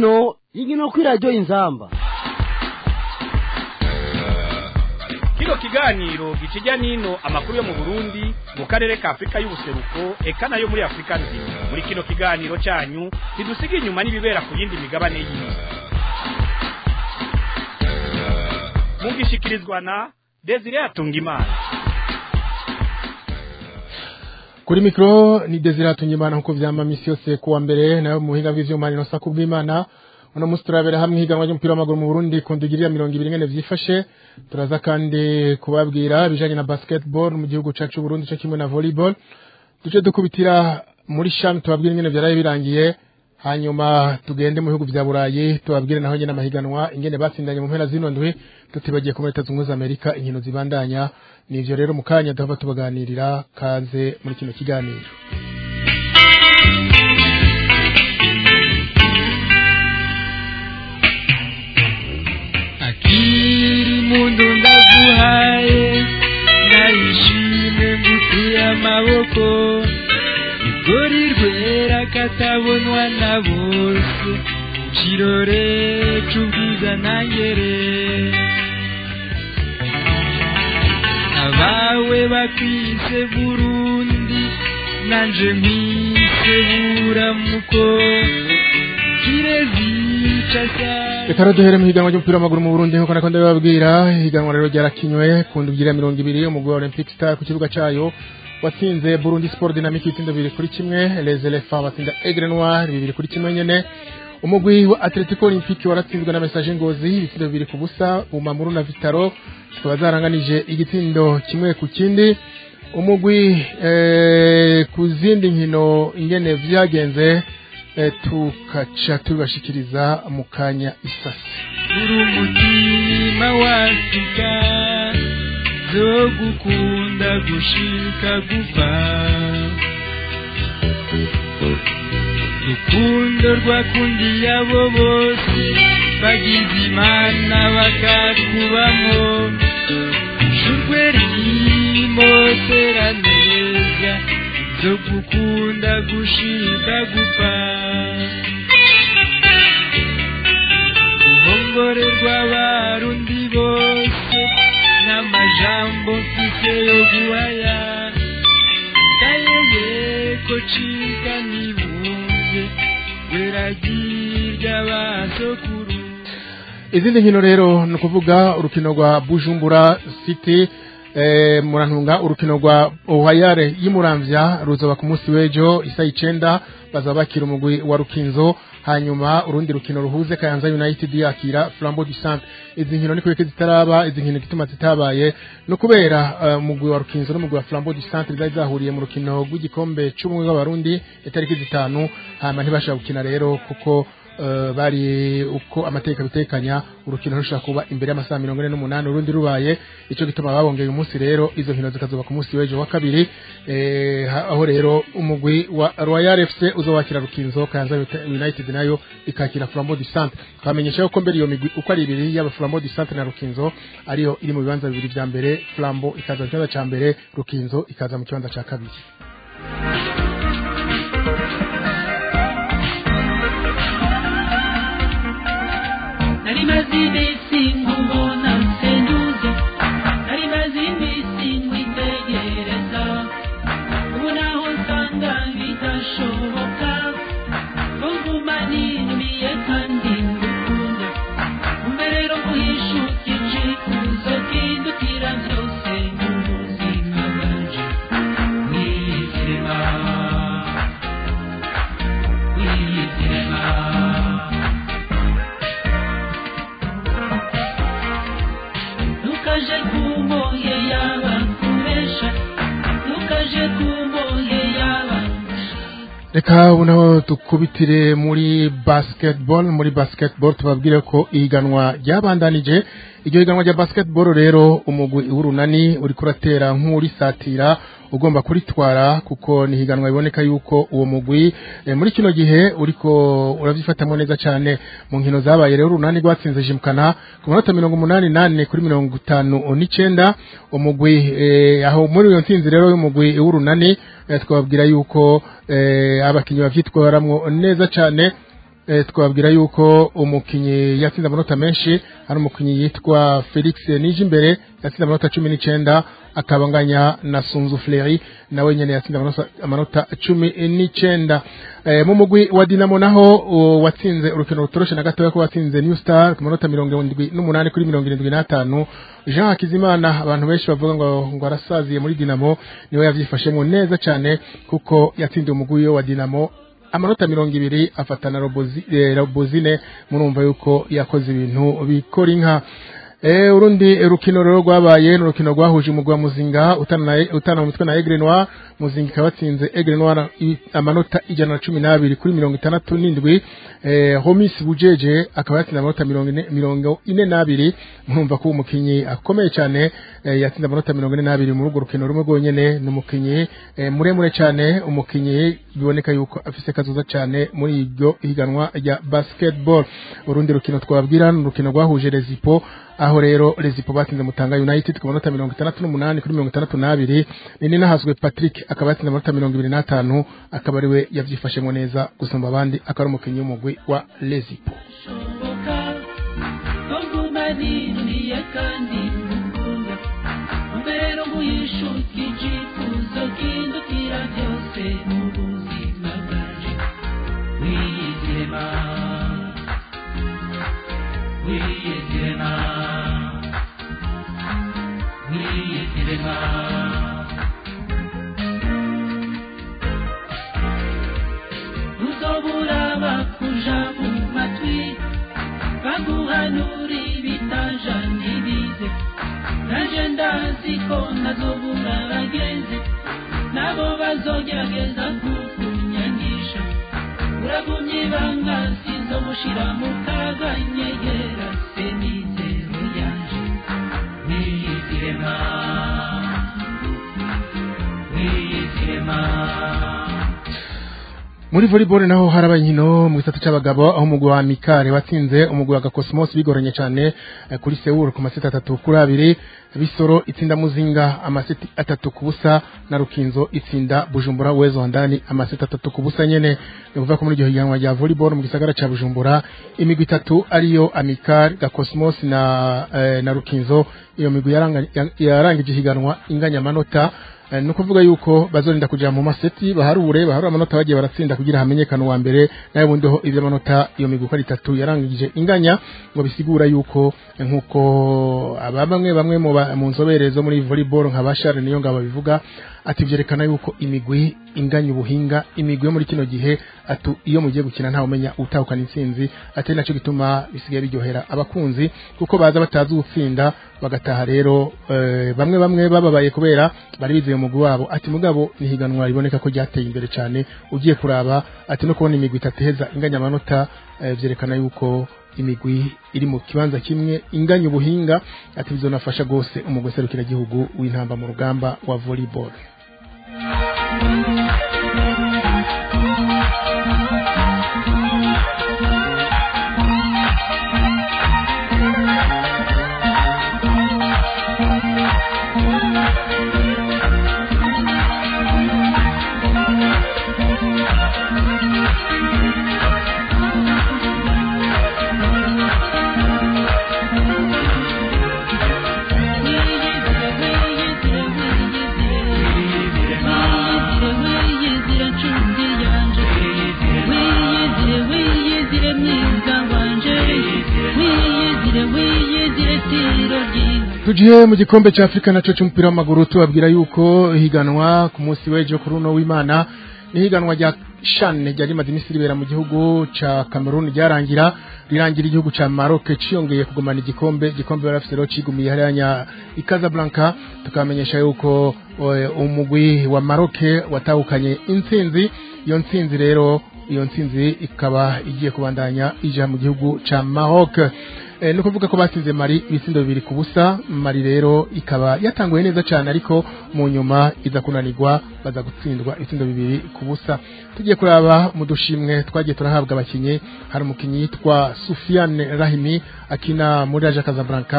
hino inkino kuri radiyo inzamba kino kiganiro gikijya n'ino amakuru yo mu burundi mu karere ka afurika y'ubuseruko eka nayo muri afurika nzima muri kino kiganiro cyanyu ntidusiga inyuma n'ibibera ku yindi migabane y'isi mugishikirizwa na desire atungimana kuri mikro ni Desire Atungimana nkuko vyama misi yose kuwa mbere nayo mu buhinga bw'ivyuma ni Nosa kubwimana uno musi turabera hamwe higanwa ry'umupira w'amaguru mu Burundi ku ndigirira mirongo ibiri ngene vyifashe turaza kandi kubabwira bijanye na basketball mu gihugu cacu Burundi cyo kimwe na volleyball duce dukubitira muri sham tubabwira ingene vyaraye birangiye hanyuma tugende mu bihugu vya Burayi tubabwire naho nyene amahiganwa ingene batsindanye mu mpera zino ndwi tutibagiye ku leta zunze Amerika inkino zibandanya nivyo rero mu kanya duhava tubaganirira kaze muri kino kiganiro akiri mundu ndaguhaye nayishime ngutuye amaboko igori rwera katabonwa na bose kirore c'ubwiza nangere abawe bakwise burundi nanje nkwise buramuko kirezica cyane reka rero duhere mu higanwa ry'umupira w'amaguru mu Burundi nkuko nako ndabibabwira higanwa rero ryarakinywe ku ndwi ya mirongo ibiri umugwi wa Olympic Star ku kibuga cayo watsinze Burundi Sport Dynamic ibitsindo bibiri kuri kimwe Les Elephants batsinda Aigle Noir bibiri kuri kimwe nyene umugwi wa Atletico Olympique waratsinzwe na Message Ngozi ibitsindo bibiri ku busa Bumamuru na Vitaro zikaba zaranganije igitsindo kimwe ku kindi umugwi eh, ku zindi nkino ingene vyagenze eh, tukaca tubashikiriza mu kanya isasi uri umutima wasika zo gukunda gushika gupfa rukundo rwakundiye abo bose bagize imana bakakubamo shurwe rimotera neza zo gukunda gushika gupfa uruhongore rw'abarundi bose n'amajambo mfise yo guhaya ndayeye ko cika nibumve weragirya basokuru izindi nkino rero ni ukuvuga urukino rwa bujumbura city eh, murantunga urukino rwa ohayare y'imuramvya ruzoba ku munsi w'ejo isa icenda bazaba bakira umugwi wa rukinzo hanyuma urundi rukino ruhuze kayanza united yakira flambeau du centre izi nkino ni kubera zitaraba izi nkino gituma zitabaye no kubera eh, umugwi wa rukinzo n'umugwi wa flambeau du centre zari zahuriye mu rukino rw'igikombe c'ubumwe bw'abarundi itariki zitanu hanyuma ntibashaka gukina rero kuko eh, bari uko amategeko abitekanya urukino rushobora kuba imbere y'amasaha mirongo ine n'umunani urundi rubaye ico gituma babongeye umunsi rero izo nkino zikazoba ku munsi w'ejo wa kabiri eh, ha- aho rero umugwi wa Royal FC uzowakira Rukinzo Kayanza United nayo ikakira Flambeau du Centre twamenyesha ko mbere iyo migwi uko ari ibiri yaba Flambeau du Centre na Rukinzo ariyo iri mu bibanza bibiri vya mbere Flambeau ikaza mu kibanza ca mbere Rukinzo ikaza mu kibanza ca kabiri nari maze iminsi nkubona nsenduze nari maze iminsi nkwitegereza ubu naho nsanga bidashoboka ko nguma ninumiye kandi ngukunda umbe rero nguhishuka icikuzo kindukira byose mu buzima bwanje mwizima mwizima ntukaje kumbohe yaba kubesha ntukaje kumbohe yaba reka ubu naho dukubitire muri basketball muri basketball tubabwire ko ihiganwa ryabandanije iryo higanwa rya basketball rero umugwi w'urunani uriko uratera nk'urisatira ugomba kuritwara kuko ni higanwa biboneka yuko uwo mugwi eh, muri kino gihe uriko uravyifatamwo neza cane mu nkino zabaye rero urunani rwatsinze jimkana ku manota mirongo umunani nane kuri mirongo itanu n'icenda umugwi eh, aho muri iyo ntsinzi rero y'umugwi w'urunani eh, twababwira yuko eh, abakinyi bavyitwaramwo neza cane eh, twabwira yuko umukinyi yatsinze amanota menshi hari umukinyi yitwa Felix Nijimbere yatsinze amanota cumi n'icenda akabanganya na Sunzu Fleri nawe nyene yatsinze amanota, amanota cumi n'icenda eh, mu mugwi wa Dinamo naho uh, watsinze urukino rutoroshe na gatoya ko watsinze New Star ku manota mirongo irindwi n'umunani kuri mirongo irindwi n'atanu Jean Hakizimana abantu benshi bavuga ngo ngo arasaziye muri Dinamo niwe yavyifashemo neza cyane kuko yatsindiye umugwi wa Dinamo amanota mirongo ibiri afatana robozi, eh, robozine murumva yuko yakoze ibintu bikora inka Eh, urundi rukino rero rwabaye ni urukino rwahuje umugwi wa Muzinga utana na- utana mu mutwe na Aigle Noir Muzinga ikaba yatsinze Aigle Noir i- amanota ijana na cumi n'abiri kuri mirongo itandatu n'indwi eh, Homis Bujeje akaba yatsinze amanota mirongo ine, mirongo ine n'abiri murumva ko uwo mukinyi akomeye cyane eh, yatsinze amanota mirongo ine n'abiri muri urwo rukino rumwe rwonyene ni umukinyi eh, muremure cyane umukinyi biboneka yuko afise kazoza cyane muri iryo higanwa rya basketball urundi rukino twabwira ni urukino rwahuje Rezipo aho rero Rezipo batsinze Mutanga United ku manota mirongo itandatu n'umunani kuri mirongo itandatu n'abiri nini nahazwe Patrick akaba yatsinze amanota mirongo ibiri n'atanu akaba ariwe yavyifashemo neza gusumba abandi akaba ari umukinyi w'umugwi wa Rezipo shoboka koguma niniye kandi ngukunda mbere nkuyishuka icyifuzo kindutira byose mu buzima bwanje wiyizirema wiyizirema wiyizirema uzobura bakuja mu matwi baguhanura ibitaja ntibize naje ndazi ko ntazobura bagenzi nabo bazogerageza kukunyanisha uragumye ibanga sizomushira mu kaga nyegera se mizero yanje wiyizirema wiyizirema muri volleyball naho haraba inkino mu gisata c'abagabo aho umugwi wa Mikare watsinze umugwi wa Gakosmos bigoranye cyane eh, kuri Seoul ku maseti atatu kuri abiri bisoro itsinda muzinga amaseti atatu ku busa na rukinzo itsinda Bujumbura wezo wandani amaseti atatu ku busa nyene ni kuvuga ko muri iryo higanwa rya volleyball mu gisagara ca Bujumbura imigwi itatu ariyo Amikare Gakosmos na eh, na rukinzo iyo migwi yaranga- ya- yarangije higanwa inganya amanota Eh, ni ukuvuga yuko bazorinda kuja mu maseti baharure baharure amanota bagiye baratsinda kugira hamenyekane uwa mbere nayo bundi ho ivyo amanota iyo migwi uko ari itatu yarangije inganya ngo bisigura yuko eh, nkuko aba bamwe bamwe mu ba- mu nzobere zo muri volleyball nka bashare niyo ngabo bivuga ati vyerekana yuko imigwi inganya ubuhinga imigwi yo muri kino gihe atu iyo mugiye gukina ntawe umenya utahukana intsinzi atari naco gituma bisigaye biryohera abakunzi kuko baza batazi gutsinda bagataha rero eh, bamwe bamwe bababaye kubera bari bizeye umugwi wabo ati mugabo ni higanwa riboneka ko ryateye imbere cyane ugiye kuraba ati no kubona imigwi itatu iheza inganya amanota eh, vyerekana yuko imigwi iri mu kibanza kimwe inganya ubuhinga ati bizonafasha gose umugwi serukira gihugu w'intamba mu rugamba wa volleyball tugiye mu gikombe cya afurika nacyo cy'umupira w'amaguru tubabwira yuko higanwa ku munsi w'ejo kuri uno w'imana ni higanwa rya shane ryari rimaze iminsi ribera mu gihugu cya cameroon ryarangira rirangira igihugu cya maroc cyiyongeye kugumana igikombe igikombe bari bafite rero kigumiye hariya i casablanca tukamenyesha yuko eh, umugwi wa maroc watahukanye intsinzi iyo ntsinzi rero iyo ntsinzi ikaba igiye kubandanya ija mu gihugu cya maroc Eh, ni ukuvuga ko batsinze mari ibitsindo bibiri ku busa mari rero ikaba yatanguye neza cyane ariko mu nyuma iza kunanirwa baza gutsindwa ibitsindo bibiri ku busa tugiye kuraba mu dushimwe twagiye turahabwa abakinnyi hari umukinnyi yitwa Sufiane Rahimi akina muri Raja Casablanca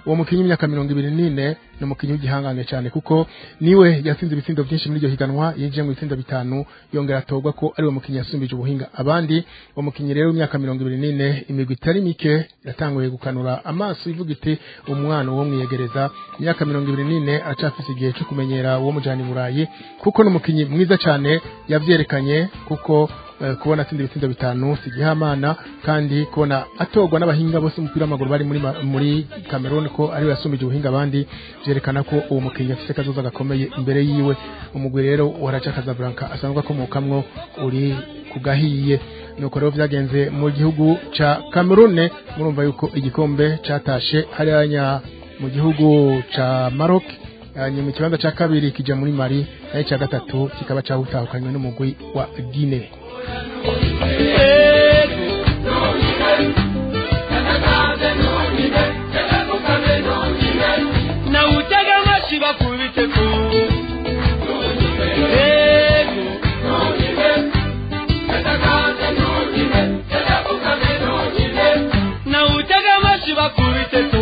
uwo mukinyi w'imyaka mirongo ibiri n'ine ni umukinyi w'igihangane cyane kuko niwe yatsinze ibitsindo byinshi muri iryo higanwa yinjiye mu bitsindo bitanu yongera atorwa ko ari uwo mukinyi yasumbije ubuhinga abandi uwo mukinyi rero w'imyaka mirongo ibiri n'ine imigwi itari mike yatanguye gukanura amaso ivuga iti umwana wo mwiyegereza imyaka mirongo ibiri n'ine aracafise igihe cyo kumenyera uwo mujana i burayi kuko ni umukinyi mwiza cyane yavyerekanye kuko eh, kubona atsinda ibitsindo bitanu si igihamana kandi kubona atorwa n'abahinga bose umupira w'amaguru bari muri ma- muri Cameroon ko ariwe yasumbije ubuhinga abandi vyerekana ko uwo mukinyi afise kazoza gakomeye imbere yiwe umugwi rero wa Raja Casablanca asanzwe akomokamwo uri kugahiye nuko rero vyagenze mu gihugu ca Cameroon murumva yuko igikombe catashe hariya mu gihugu ca Maroc hanyuma ikibanza ca kabiri kija muri Mali nayo ca gatatu kikaba cahutahukanywe n'umugwi wa Guinea nawutega amashi bakubite ku nawutega amashi bakubite ku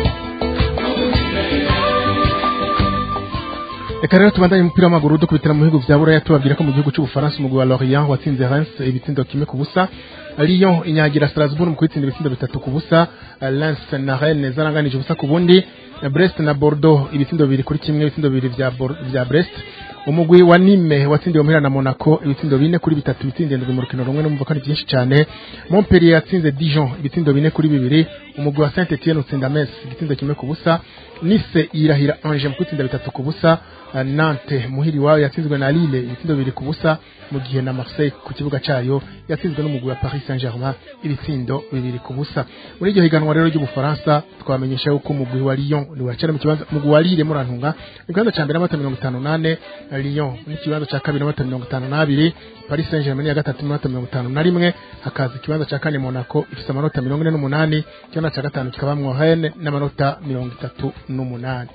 Reka rero tubandanye umupira w'amaguru dukubitira mu bihugu vya Buraya tubabwira ko mu gihugu c'Ubufaransa umugwi wa Lorient watsinze Reims ibitsindo kimwe ku busa Lyon inyagira Strasbourg mu kwitsinda ibitsindo bitatu ku busa Lens na Rennes zaranganije ubusa ku bundi Brest na Bordeaux ibitsindo bibiri kuri kimwe ibitsindo bibiri vya Bor- vya Brest umugwi wa Nîmes watsindiwe muhira na Monaco ibitsindo bine kuri bitatu bitsinze ndwi mu rukino rumwe numva ko ari byinshi cyane Montpellier yatsinze Dijon ibitsindo bine kuri bibiri umugwi wa Saint-Etienne utsinda Metz igitsindo kimwe ku busa Nice yirahira Angers mu kwitsinda bitatu ku busa Uh, Nantes muhiri wayo yatsinzwe na Lille ibitsindo bibiri ku busa mu gihe na Marseille ku kibuga cayo yatsinzwe n'umugwi wa Paris Saint-Germain ibitsindo bibiri ku busa muri iryo higanwa rero ry'Ubufaransa twamenyesha yuko umugwi wa Lyon ni wacana mu kibanza umugwi wa Lille murantunga mu kibanza ca mbere n'amata mirongo itanu nane Lyon mu kibanza ca kabiri n'amata mirongo itanu n'abiri Paris Saint-Germain ya gatatu n'amata mirongo itanu na rimwe hakaza ikibanza ca kane Monaco ifise amanota mirongo ine n'umunani ikibanza ca gatanu kikabamwo Rennes n'amanota mirongo itatu n'umunani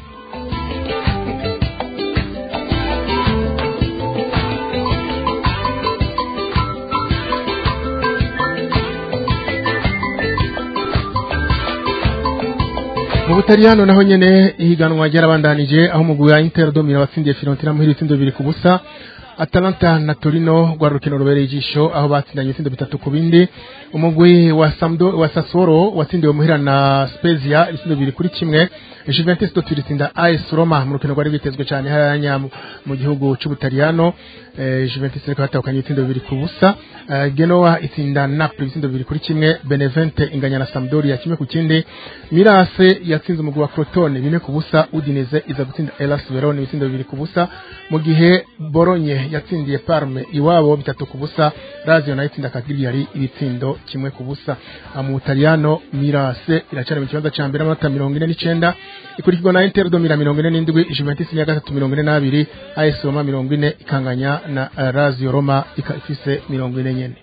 mu butaliyano naho nyene ihiganwa ryarabandanije aho umugwi wa Inter domira watsindiye Fiorentina muhira ibitsindo bibiri ku busa Atalanta na Torino rwa rukino rubereye ijisho aho batsindanye ibitsindo bitatu ku bindi umugwi wa Samdo wa Sassuolo watsindiwe muhira na Spezia ibitsindo bibiri kuri kimwe Juventus do turitsinda AS Roma mu rukino rwari bitezwe cyane hariya mu- mu gihugu c'Ubutaliyano eh, Juventus ariko hatahukanye ibitsindo bibiri ku busa eh, Genoa itsinda Napoli ibitsindo bibiri kuri kimwe Benevente inganya na Sampdoria kimwe ku kindi Mirase yatsinze umugwi wa Crotone bine ku busa Udinese iza gutsinda Hellas Verona ibitsindo bibiri ku busa mu gihe Bologna yatsindiye Parme iwabo bitatu ku busa Lazio nayo itsinda Cagliari ibitsindo kimwe ku busa Ah, mu Butaliyano Mirase iracari mu kibanza ca mbere amanota mirongo ine n'icenda ikurikirwa na Inter domira mirongo ine n'indwi Juventus ni iya gatatu mirongo ine n'abiri AS Roma mirongo ine ikanganya na eh, Lazio Roma ikaba ifise mirongo ine nyene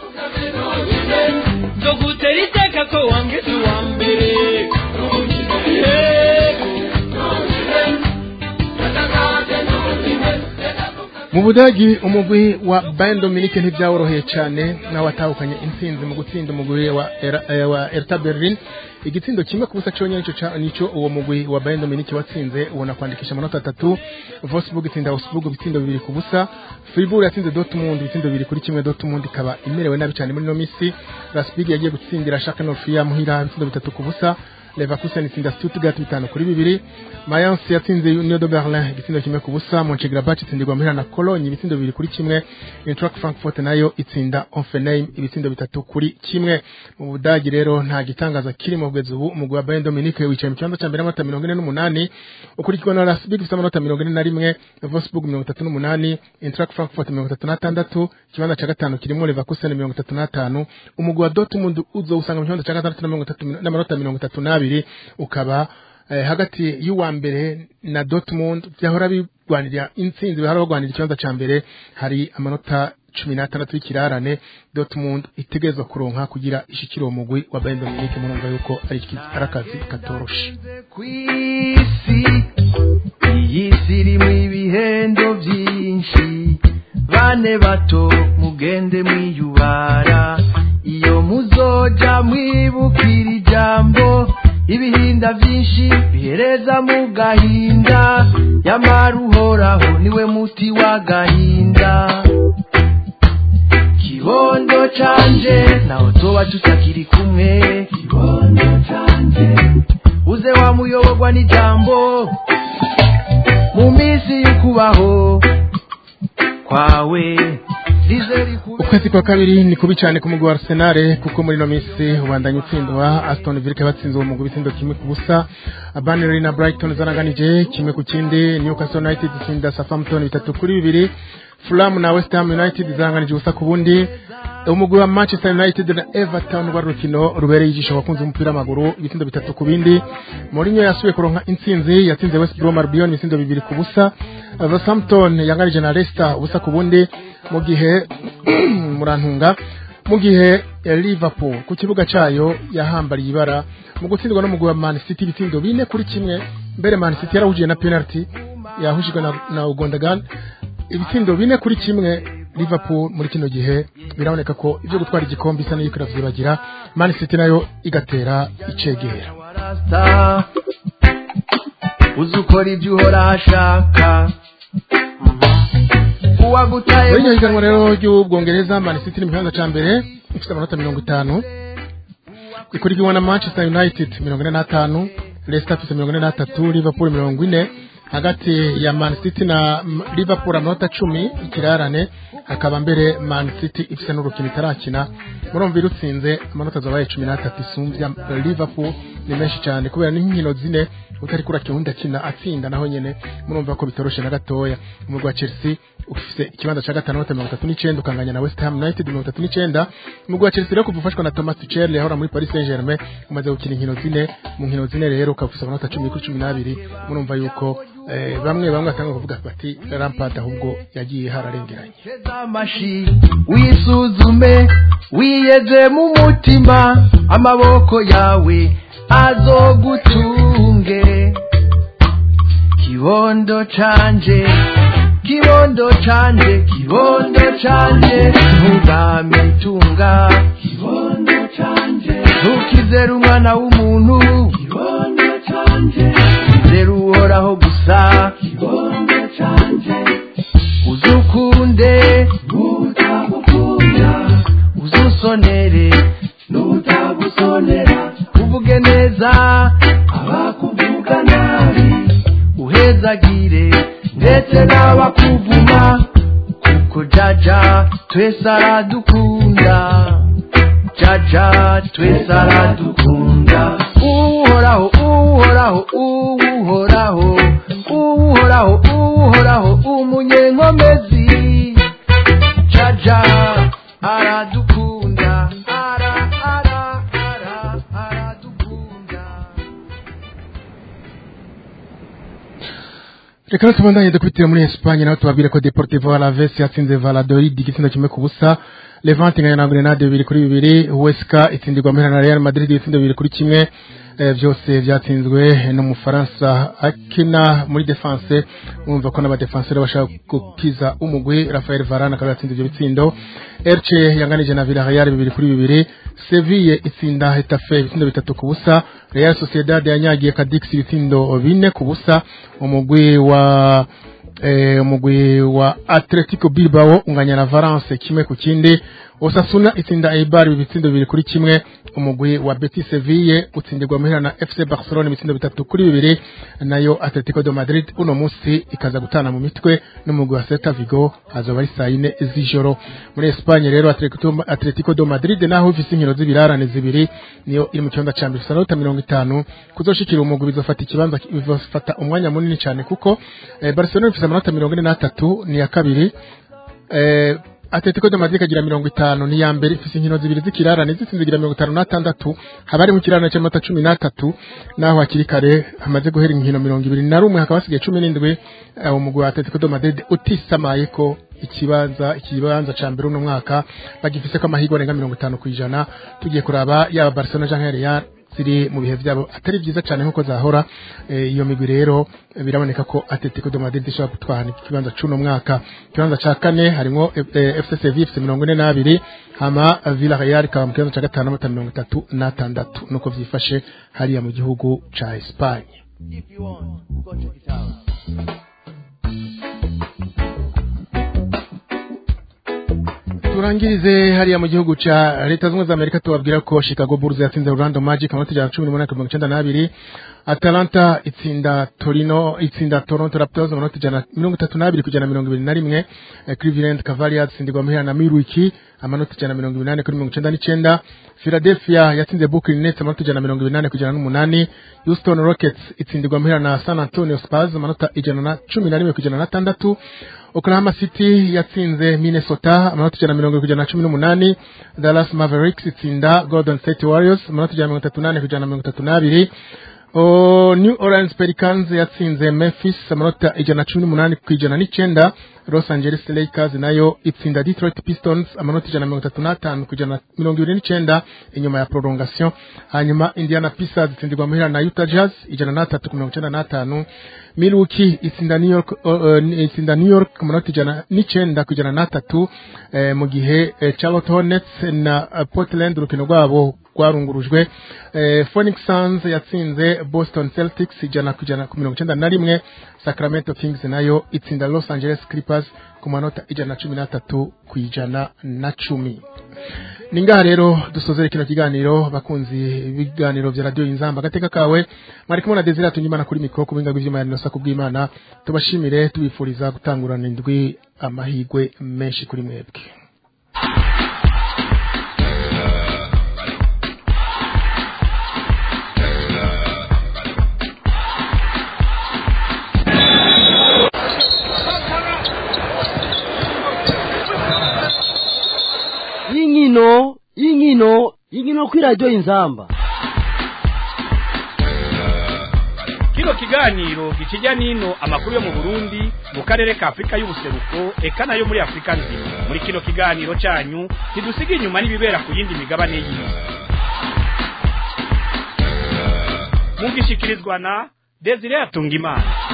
nzogutera iteka ko wambwiza uwa mbere mu budagi umugwi wa Bayern Dominique ntibyaworoheye cyane nawe watahukanye intsinzi mu gutsinda umugwi wa Era- eh, wa Hertha Berlin igitsindo kimwe ku busa cyonyine nico ca- nico uwo mugwi wa Bayern Dominique watsinze ubona kwandikisha amanota atatu Wolfsburg itsinda Augsburg ibitsindo bibiri ku busa Fribourg yatsinze Dortmund ibitsindo bibiri kuri kimwe Dortmund ikaba imerewe nabi cyane muri no misi Leipzig yagiye gutsindira Schalke 04 muhira ibitsindo bitatu ku busa Leverkusen itsinda Stuttgart bitanu kuri bibiri Mayence yatsinze Union de Berlin igitsindo kimwe ku busa Mönchengladbach itsindirwa muhira na Cologne ibitsindo bibiri kuri kimwe Eintracht Frankfurt nayo itsinda Hoffenheim ibitsindo bitatu kuri kimwe mu Budagi rero nta gitangaza kirimo kugeza ubu umugwi wa Bayern Dominique wicaye mu kibanza cya mbere n'amanota mirongo ine n'umunani ukurikirwa na Leipzig ifite amanota mirongo ine na rimwe Wolfsburg mirongo itatu n'umunani Eintracht Frankfurt mirongo itatu n'atandatu ikibanza cya gatanu kirimo Leverkusen mirongo itatu n'atanu umugwi wa Dortmund uzowusanga mu kibanza cya gatandatu na mirongo itatu n'amanota mirongo itatu n'abiri ukaba eh, hagati y'uwa mbere na Dortmund byahora bigwanirira intsinzi bahora bagwanira ikibanza cya mbere hari amanota cumi n'atandatu y'ikirarane Dortmund itegerezwa kuronka kugira ishikire uwo mugwi wa Bayern Dominique murumva yuko ari iki- ari akazi katoroshe kw'isi iyi si irimo ibihendo byinshi bane bato mugende mwiyubara iyo muzoja mwibukira ijambo ibihinda byinshi bihereza mu gahinda nyamara uhoraho niwe muti w'agahinda kibondo canje naho tuba tutakiri kumwe kibondo canje uze wamuyoborwa n'ijambo mu minsi y'ukubaho kwawe rize rikube ukwezi kwa kabiri ni kubi cyane ku mugwi wa Arsenal kuko muri no minsi ubandanya utsindwa Aston Villa batsinze uwo mugwi ibitsindo kimwe ku busa Burnley na Brighton zanaganije kimwe ku kindi Newcastle United itsinda Southampton bitatu kuri bibiri Fulham na West Ham United zanganije ubusa ku bundi umugwi wa Manchester United na Everton rwari urukino rubereye ijisho abakunzi b'umupira w'amaguru ibitsindo bitatu ku bindi Mourinho yasubiye kuronka intsinzi yatsinze West Brom Albion ibitsindo bibiri ku busa Southampton yanganije na Leicester ubusa ku bundi mu gihe murantunga mu gihe eh, Liverpool ku kibuga cayo yahambariye ibara mu gutsindwa n'umugwi wa Man City ibitsindo bine kuri kimwe mbere Man City yarahujiye na penalty yahushijwe na, na Ugondagan ibitsindo bine kuri kimwe Liverpool muri kino gihe biraboneka ko ivyo gutwara igikombe isa n'iriko iravyibagira Man City nayo igatera icegera warasta uzi ukora ibyo uhora ashaka uwagutaye muri iryo higanwa rero ry'ubwongereza Man City ni mu kibanza ca mbere ifite amanota mirongo itanu ikurikiwe na Manchester United mirongo ine n'atanu Leicester ifite mirongo ine n'atatu Liverpool mirongo ine hagati ya Man City na M- Liverpool amanota cumi ikirarane hakaba mbere Man City ifite n'urukino itarakina murumva irutsinze amanota zabaye cumi n'atatu isumbya Liverpool ni menshi cyane kubera n'inkino zine utari kurakina undi akina atsinda naho nyene murumva ko bitoroshe na gatoya umugwi wa Chelsea ufise ikibanza ca gatanu amanota mirongo itatu n'icenda ukanganya na West Ham United mirongo itatu n'icenda umugwi wa Chelsea rero kuva ufashwa na Thomas Tuchel yahora muri Paris Saint-Germain umaze gukina inkino zine mu nkino zine rero ukaba ufise amanota cumi kuri cumi n'abiri murumva yuko eh, bamwe bamwe batanga kuvuga bati Lampard ahubwo yagiye hararengeranye teza amashi wisuzume wiyeze mu mutima amaboko yawe azogutunge kibondo canje kibondo canje kibondo canje ntugamitunga kibondo canje ntukizere umwana w'umuntu kibondo canje izere uhoraho gusa kibondo canje uzukunde nutagukunda uzusonere nutagusonera uvuge neza abakuvuga nabi uhezagire ndetse n'abakuvuma kuko jaja twese aradukunda jaja twese aradukunda uhoraho uhoraho uhoraho uhoraho uhoraho umunyenkomezi jaja aradukunda ara ara ara aradukunda reka rero tubandanye dukubitira muri Espagne naho tubabwire ko Deportivo Alaves yatsinze Valladolid igitsindo kimwe ku busa Levante inganya na Grenade bibiri kuri bibiri Huesca itsindirwa mpera na Real Madrid ibitsindo bibiri kuri kimwe eh, byose byatsinzwe n'umufaransa akina muri defense mwumva ko n'abadefenseur bashaka gukiza umugwi Rafael Varane akaba yatsinze ibyo bitsindo Elche yanganije na Villarreal bibiri kuri bibiri Seville itsinda Hetafe ibitsindo bitatu ku busa Real Sociedad yanyagiye Cadix ibitsindo bine ku busa umugwi wa eh, umugwi wa Atletico Bilbao unganya na Valence kimwe ku kindi Osasuna itsinda Eibar ibitsindo bibiri kuri kimwe umugwi wa Betis Seville utsindirwa muhira na FC Barcelona ibitsindo bitatu kuri bibiri nayo Atletico de Madrid uno munsi ikaza gutana mu mitwe n'umugwi wa Celta Vigo hazoba ari saa yine z'ijoro muri Espagne rero Atletico, Atletico de Madrid naho ifise inkino z'ibirarane zibiri niyo iri mu kibanza ca mbere sanota mirongo itanu kuzoshikira umugwi bizofata ikibanza bizofata umwanya munini cyane kuko eh, Barcelona ifise amanota mirongo ine n'atatu ni ya kabiri eh, Atletico de Madrid kagira mirongo itanu ni ya mbere ifise inkino zibiri z'ikirarane zitsinze igira mirongo itanu n'atandatu haba harimo ikirarane cy'amata cumi n'atatu naho hakiri kare hamaze guhera inkino mirongo ibiri na rumwe hakaba hasigaye cumi n'indwi eh, umugwi wa Atletico de Madrid utisamaye ko ikibanza ikibanza ca mbere uno mwaka bagifise ko amahirwe arenga mirongo itanu ku ijana tugiye kuraba yaba Barcelona canke Real ziri mu bihe byabo atari byiza cyane nk'uko zahora Eh, iyo migwi rero eh, biraboneka ko Atletico de Madrid ishobora gutwara ikibanza c'uno mwaka ikibanza ca kane harimo eh, FC Sevilla ifite mirongo ine n'abiri hama Villarreal ikaba mu kibanza ca gatanu n'amanota mirongo itatu n'atandatu nuko vyifashe hariya mu gihugu ca Espagne If you want, go check it out. turangirize hariya mu gihugu ca leta zunze za amerika tubabwira ko chicago bulls yatsinze orlando magic amanota ijana na cumi n'umunani ku mirongo icenda n'abiri atalanta itsinda torino itsinda toronto raptors amanota ijana na mirongo itatu n'abiri kujana na mirongo ibiri na rimwe Eh, cleveland cavaliers itsindirwa muhira na milwaukee amanota ijana na mirongo ibiri n'ane kuri mirongo icenda n'icenda philadelphia yatsinze brooklyn nets amanota ijana na mirongo ibiri n'ane kujana n'umunani houston rockets itsindirwa muhira na san antonio spurs amanota ijana na cumi na rimwe kujana na tandatu Oklahoma City yatsinze Minnesota amanota ijana na mirongo irindwi kujana na cumi n'umunani Dallas Mavericks itsinda Golden State Warriors amanota ijana na mirongo itatu n'ane kujana na mirongo itatu n'abiri O, New Orleans Pelicans yatsinze Memphis amanota ijana na cumi n'umunani ku ijana n'icenda Los Angeles Lakers nayo itsinda Detroit Pistons amanota ijana na mirongo itatu n'atanu ku ijana na mirongo ibiri n'icenda inyuma ya prolongation hanyuma Indiana Pacers itsindirwa muhira na Utah Jazz ijana n'atatu ku mirongo icenda n'atanu Milwaukee itsinda New York uh, uh, itsinda New York ku manota ijana n'icenda ku ijana n'atatu eh, mu gihe eh, Charlotte Hornets na uh, Portland urukino rwabo rwarungurujwe eh, Phoenix Suns yatsinze Boston Celtics ijana ku ijana ku mirongo icenda na rimwe Sacramento Kings nayo itsinda Los Angeles Clippers ku manota ijana na cumi n'atatu ku ijana na cumi ni ngaha rero dusozere kino kiganiro bakunzi ibiganiro vya radio inzamba agateka kawe mwari kumwe na Desire Atungimana kuri mikro ku binga bw'ivyuma ya Nosa kubw'Imana tubashimire tubifuriza gutangurana indwi amahigwe menshi kuri mwebwe y'inkino y'inkino y'inkino kuri radiyo inzamba kino kiganiro gikijya n'ino amakuru yo mu burundi mu karere ka afurika y'ubuseruko eka nayo muri afurika nzima muri kino kiganiro cyanyu ntidusiga inyuma n'ibibera ku yindi migabane y'isi mugishikirizwa na desire atungimana